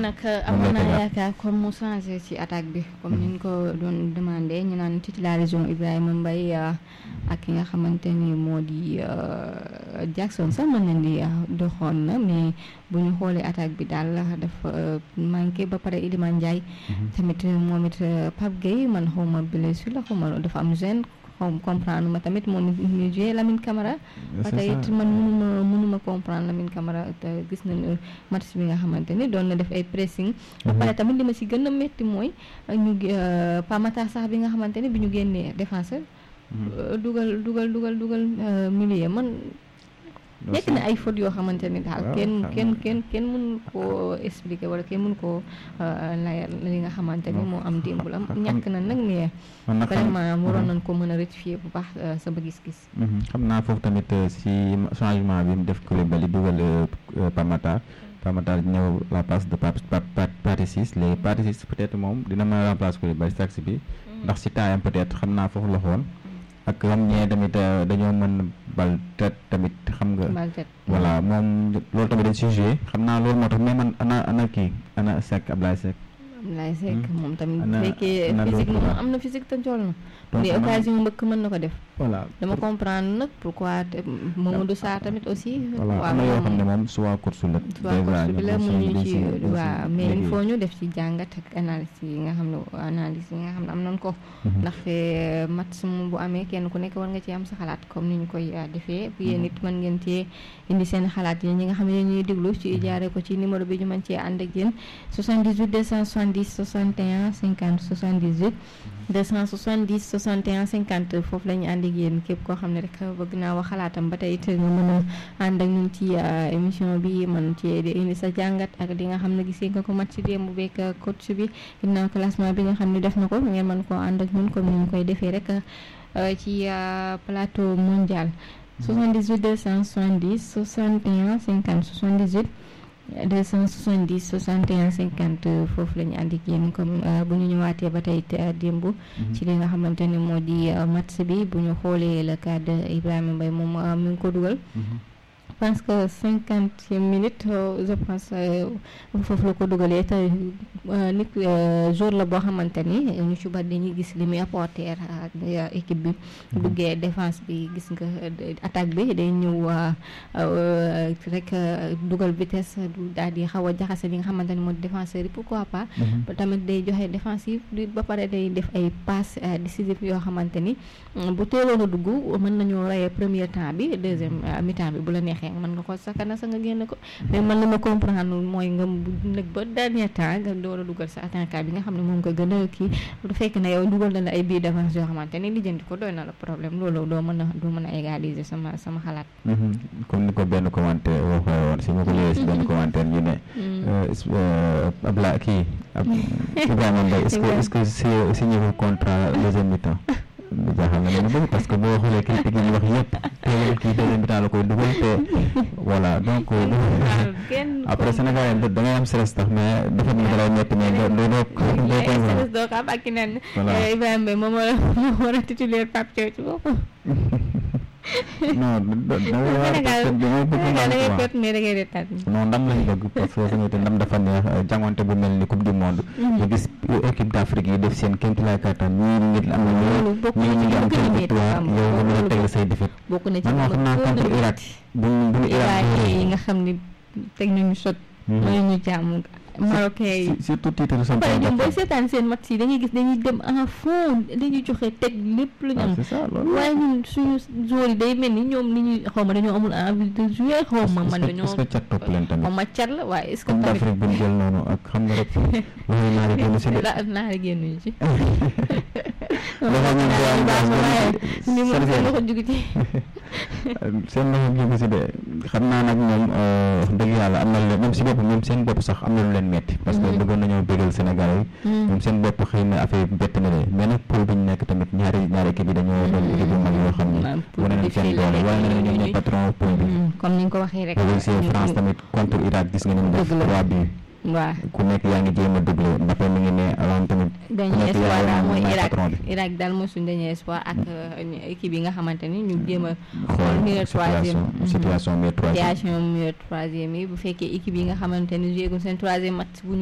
nag am naa yaakaar comme mu changé ci attaque bi comme ni ñu ko doon demandé ñu naan titularisation Ibrahima Mbaye ak ki nga xamante ni moo di Jackson sax mën nañ di doxoon na mais bu ñu xoolee attaque bi daal dafa manqué ba pare Iliman Ndiaye tamit moom it Pape Gueye man xaw ma blessure la xaw ma dafa am gêne xaw comprendre ma tamit moom it ñu joué Lamine Camara ba tey it man mënuma mënuma comprendre Lamine Camara te gis nañu match bi nga xamante ni doon na def ay pressing ba pare tamit li ma si gën a métti mooy ñu Pamata sax bi nga xamante ni bi ñu génnee défenseur dugal dugal dugal dugal milieu man nekk na ay fautes yoo xamante ni daal kenn kenn kenn kenn mënu koo expliquer wala kenn mënu koo layal li nga xamante ni moo am démb la ñàkk na nag mais vraiment waroon nañ ko mën a rectifier bu baax sama gis-gis xam naa foofu tamit si changement bi mu def Koulibaly dugal Pamatar Pamatar ñëw la place de Pathé Ciss léegi Pathé Ciss peut-être moom dina mën a remplacer Koulibaly si taxi bi ndax si taayam peut-être xam naa foofu la xoon ak xam ñee tamit dañoo mën bal tet tamit xam nga voilà moom loolu tamit dañ si joué xam naa loolu moo tax mais man ana ana kii ana Seck Ablaye Seck Ablaye Seck moom tamit fekkee physique moom am na physique te njool na mais occasion mbëkk mën na ko def voilà dama comprendre nag pourquoi Mamadou Sarr tamit aussi voilà am na yoo xam ne moom soit course la soit course bi la mun ñu ci waaw mais il faut ñu def ci jàngat ak analyse yi nga xam ne analyse yi nga xam ne am nañ ko ndax fe match mu bu amee kenn ku nekk war nga ci am sa xalaat comme ni ñu koy defee bu yéen it mën ngeen cee indi seen xalaat yi ñi nga xam ne ñuy déglu ci jaare ko ci numéro bi ñu mën cee ànd ak yéen 78 270 61 50 78 270 61 50 foofu la ñu ànd ak yéen képp koo xam ne rek bëgg naa wax xalaatam ba tey it nga mën a ànd ak ñun ci émission bi mën ci indi sa jàngat ak li nga xam ne gisee nga ko mat ci démb beeg coach bi ginnaaw classement bi nga xam ne def na ko ngeen mën koo ànd ak ñun comme ni ñu koy defee rek ci plateau mondial 78 270 61 50 78 270 61 50 foofu la ñu ànd ak yéen comme bu ñu ñëwaatee ba tey démb. ci li nga xamante ne moo di match bi bu ñu xoolee le cas de Ibrahima Mbaye moom mi ngi ko dugal. je pense que cinquantième minute je pense foofu la ko dugalee te nit jour la boo xamante ni ñu ci bari dañuy gis li muy apporter équipe bi duggee défense bi gis nga attaque bi day ñëw rek dugal vitesse du daal di xaw a jaxase li nga xamante ni moo défenseur yi pourquoi pas tamit day joxe défensif ba pare day def ay passes décisives yoo xamante ni bu teeloon a dugg mën nañoo reyee premier temps bi deuxième mi-temps bi bu la neexee mën nga ko sakana sa nga génn ko mais man li ma comprendre mooy nga nag ba dernier temps nga door a dugal sa attaquant bi nga xam ne moom nga gën a kii du fekk na yow dugal na la ay bii d'avance yoo xamante ni lijjanti ko doy na la problème loolu doo mën a doo mën a égaliser sama sama xalaat comme ni ko benn commentaire waxee woon si ma ko liyee si benn commentaire ñu ne Abla kii Ibrahima Mbaye est-ce que est-ce que si si ñu contrat deuxième mi-temps jaaxal na leen bëri parce que boo xoolee critique yi ñu wax yëpp teewul kii deuxième mi-temps la koy dugal te voilà donc après Sénégal yi da ngay am stress tax mais dafa na dalay metti mais doo doo doo stress doo ko am ak ki naan Ibrahima Mbaye moom moo war a titulaire Pape Thiaw ci boppam non non ndam lañ bëgg parce que tamit ndam dafa neex jàngonte bu mel ni coupe du monde ñu gis équipe d'Afrique yi def seen kéemtulaay kattan ñii nit am na ñu ñii ñu ngi am seen victoire yow nga mën a tegle say défaite bokk na ci man moo xam naa contre Irak bu bu ñu Irak yi nga xam ni teg nañu sot mooy ñu jàmm marocain yi surtout titre sa pare ñoom booy seetaan seen match yi dañuy gis dañuy dem en fond dañuy joxe teg lépp lu ñu am waaye ñun suñu joueurs yi day mel ni ñoom ni ñuy xaw ma dañoo amul envie de jouer xaw ma man dañoo est-ce que cat topp leen tamit xaw ma cat la waaye est-ce que comme tamit d'Afrique bu ñu jël noonu ak xam nga rek loolu naari génn si de la naari génnuñu ci dafa ñu baax na waaye ni mu seen loxo jugu ci seen loxo jóge si de xam naa nag ñoom wax dëgg yàlla am na lu leen ñoom si bopp ñoom seen bopp sax am na lu leen metti parce que bëggoon nañoo bégal Sénégal yi ñoom seen bopp xëy na affaire yi bett na leen mais nag pool bi ñu nekk tamit ñaari ñaari équipe yi dañoo doon équipe yu mag yoo xam ne wane nañ seen doole wane nañ ñoom ñooy patron pool bi comme ni nga ko waxee rek boobu c'est France tamit contre Irak gis nga ni mu def trois buts waaw ku nekk yaa ngi jéem a doublé Mbappé mi ngi ne alaan tamit ku dañuy nekk espoir yaa daal mooy mooy Irak patron bi Irak daal mooy suñu dañuy espoir ak équipe yi nga xamante ni ñu jéem a xool meilleur troisième situation situation mais troisième situation meilleur troisième yi bu fekkee équipe yi nga xamante ni jéegul seen troisième match bu ñu